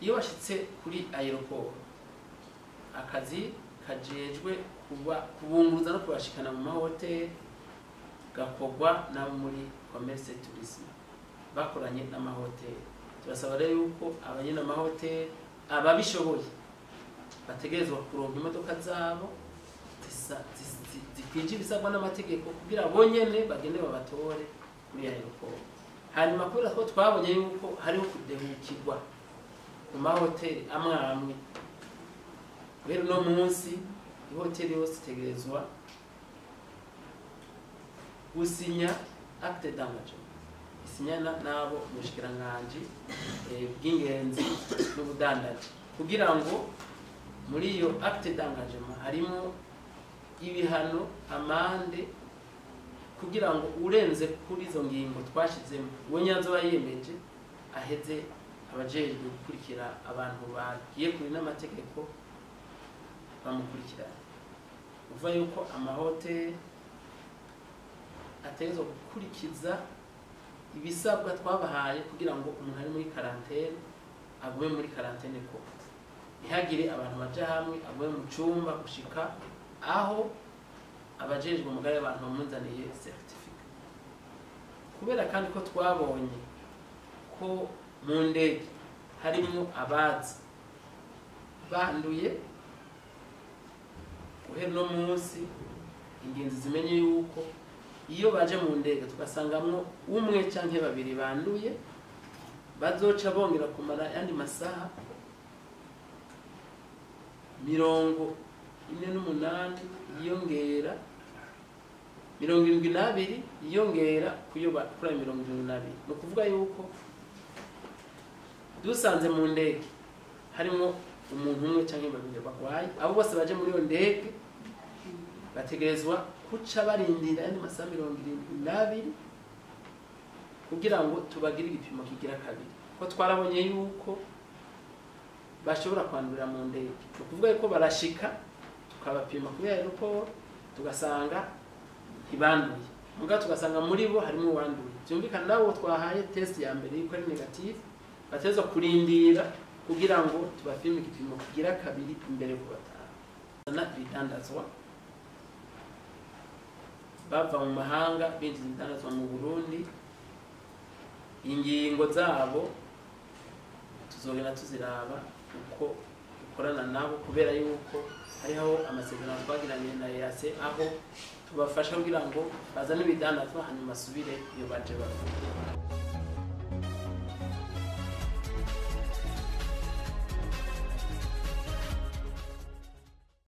iyo bashitse kuri aeroport akazi kajejwe kuba kubunguruza no kubashikana mu mahoteli gakorwa nabo muri commerce tourisme bakoranye n'amahoteli turasaba rero yuko abanyene amahoteli ababishoboye bategerezwa kuronka imodoka zabo zisa- zi- zi- zikwije ibisabwa n'amategeko kugira bonyene bagende babatore kuri aeroport hanyuma kubera ko twabonye yuko hariho kudehukirwa mu mahoteli amwe amwe rero uno munsi ihoteli yose itegerezwa gusinya acte d'engagement isinyana n'abo umushikiranganji eh, bw'ingenzi n'ubudandaji kugira ngo muri iyo acte d'engagement harimo ibihano amande kugira ngo urenze kuri izo ngingo twashizemo uwo nyanzo yemeje aheze abajejwe gukurikira abantu bagiye kuri n'amategeko bamukurikirana uva yuko amahoteli ategerezwa gukurikiza ibisabwa twabahaye kugira ngo umuntu ari muri karantene agume muri karantene koko ntihagire abantu baja hamwe agume mu cumba gushika aho abajejwe umugari abantu bamunzaniye certificate kubera kandi ko twabonye ko mu ndege harimo abaza banduye guhera uno munsi ingenzi zimenye yuko iyo baje mu ndege tugasangamwo umwe canke babiri banduye bazoca bongera kumara yandi masaha mirongo ine n'umunani yiyongera mirongo irindwi n'abiri yiyongera kuyo ba- kuri ayo mirongo irindwi n'abiri ni ukuvuga yuko dusanze mu ndege harimo umuntu umwe cyangwa babiri barwaye abo bose baje muri iyo ndege bategerezwa kuca barindira ayandi masaha mirongo irindwi n'abiri kugira ngo tubagire igipimo kigira kabiri ko twarabonye yuko bashobora kwandurira mu ndege ni ukuvuga yuko barashika tukabapima kuri aeroport tugasanga ntibanduye muga tugasanga muri bo harimo uwanduye byumvikana nabo twahaye test ya mbere yuko ari negative bategerezwa kurindira kugira ngo tubapime igipimo kigira kabiri imbere ku batanu na ibidandazwa bava mu mahanga binjiza ibidandazwa mu burundi ingingo zabo tuzogenda tuziraba uko dukorana nabo kubera yuko hariho amasezerano twagiranye na EAC aho tubafasha kugira ngo bazane ibidandazwa hanyuma basubire iyo baje bava